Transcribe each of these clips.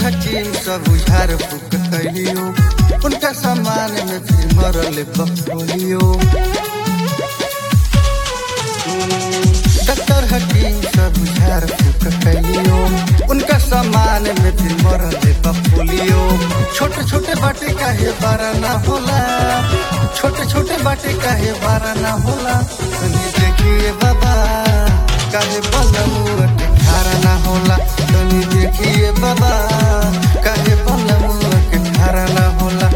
हकीम सब उझार फूक कैलियो उनका सामान में फिर मरल बकोलियो डॉक्टर हकीम सब उझार फूक कैलियो उनका सामान में फिर मरल बकोलियो छोटे छोटे बाटे काहे बारा ना होला छोटे छोटे बाटे काहे बारा ना होला तनी देखिए बाबा काहे बलमुआ के खारा ना होला तनी देखिए बाबा काहे बलमुआ के खारा ना होला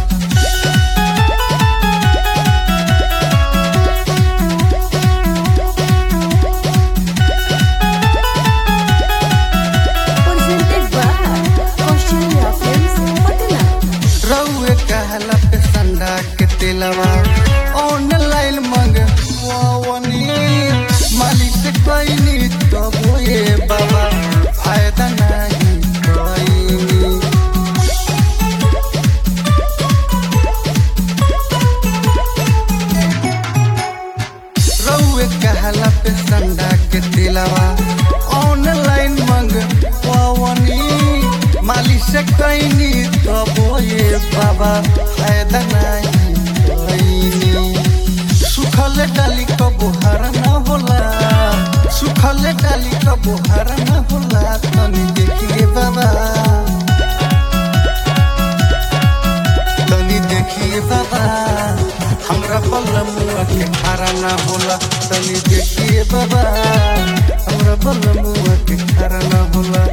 presented by Australia Films, Patna. रउए कहला पे संडा के तेलवा ऑनलाइन मंगवावनी मालिक से कहनी तब ये बाबा फायदा नहीं कहनी रउए कहला पे संडा के दिलवा ऑनलाइन मंगवावनी माली से कहनी तब ये बाबा फायदा नहीं कहनी सुखल डाली क बुहार न होला सुखल डाली क बुहार न होला तनी देखिए बाबा तनी देखिए बाबा हमरा बलमुआ के खारा ना होला तनी देखिए बाबा हमरा बलमुआ के खारा ना होला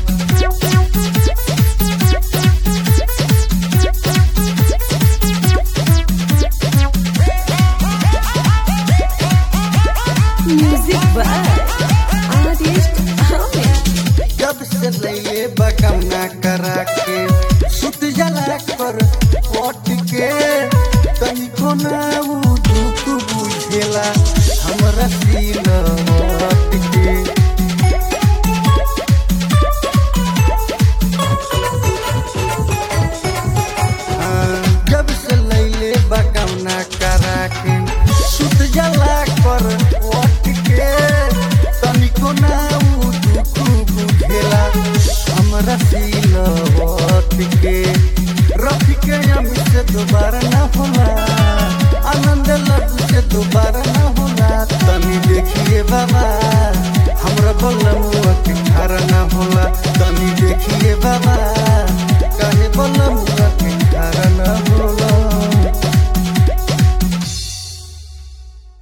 Music by Artist Ahmed. जब से लइले बकमना करा के सुत जला कर ओट के तनी को ना उ दुख बुझेला हमरा सील ओट के हाँ, जब से लैले बकौना करा के सुत जला कर ओट के तनिको ना उ दुख बुझेला हमरा सील ओट के रफी के अमी से दोबारा ना होला आनंद लड्डू से दोबारा ना होला तनी देखिए बाबा हमरा बलम